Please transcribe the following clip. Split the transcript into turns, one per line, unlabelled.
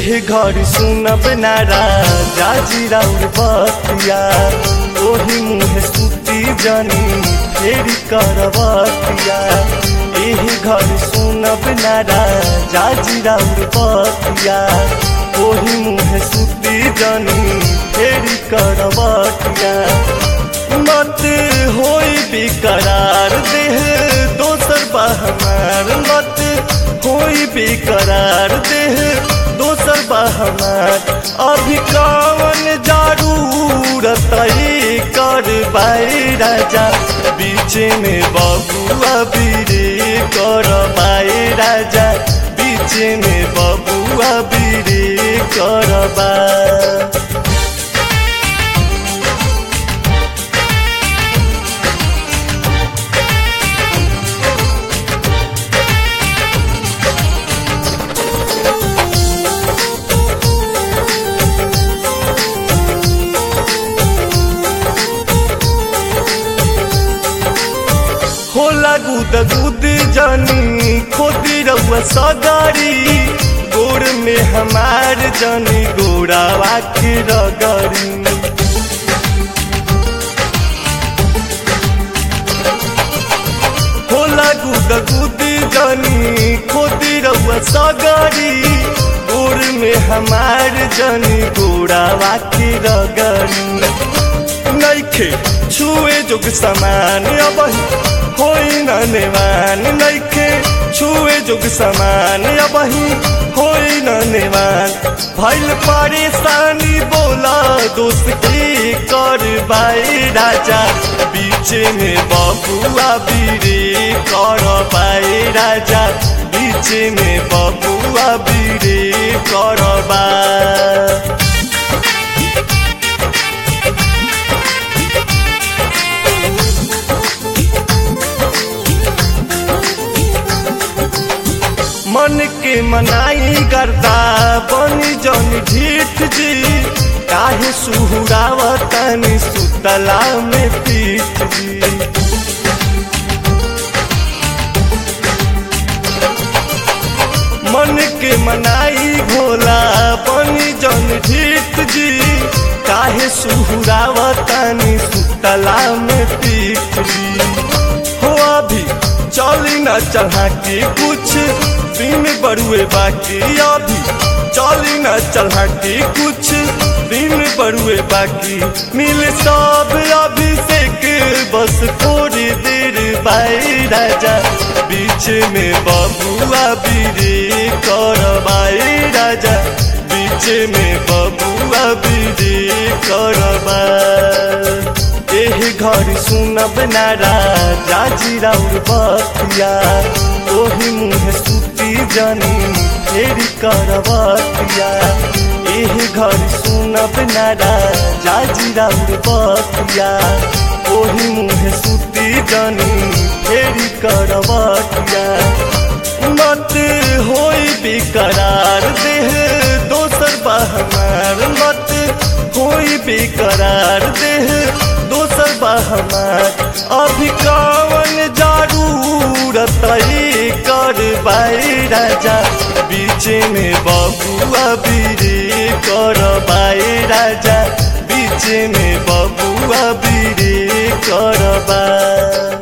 एह घर सुनब नारा जाजी राउर बतिया ओही मुँह सुती जनी फेरी करबतिया एह घर सुनब नारा जाजी राउर बतिया ओही मुँह सुती जनी फेरी करबतिया मत होई बेकरार देह दोसर बहमार मत होई बेकरार देह दोसर बहमार अभी कवन जरूरत कर बाई राजा बीच में बबुआ बीरे कर बाई राजा बीच में बबुआ बीरे कर बा होला गुद गुद जनी खोदी रउआ सगारी गोड़ में हमार जनी गोड़ा वाखी रगरी होला गुद गुद जनी खोदी रउआ सगारी गोड़ में हमार जनी गोड़ा वाखी रगरी नैखे छुए जोग समान अब होई न नेवान नैखे छुए जोग समान अब होई न नेवान भैल परेशानी बोला दोस्त की कर बाई राजा बीच में बबुआ बीरे कर बाई राजा बीच में बबुआ बीरे कर बा मन के मनाई करदा बनी जन ढीठ जी काहे सुहुरावतनी सुतला में पीठ जी मन के मनाई भोला बनी जन ढीठ जी काहे सुहुरावतनी सुतला में पीठ जी हो अभी चली न चढ़ा के कुछ दिन बड़ुए बाकी अभी चली न चढ़ा के कुछ दिन बड़ुए बाकी मिल सब अभिषेक बस थोड़ी देर बाई राजा बीच में बबुआ बीरे कर बाई राजा बीच में बबुआ बीरे कर बा एह घर सुनब नारा जाजी राउर बतिया ओही मुँह सुती जनी फेरी करबतिया एह घर सुनब नारा जाजी राउर बतिया ओही मुँह सुती जनी फेरी करबतिया मत होई बेकरार देह दोसर बहमार मत होई बेकरार देह दोसर बहमार अभी कवन जरूरत कर बाई राजा बीच में बबुआ बीरे कर बाई राजा बीच में बबुआ बीरे कर बा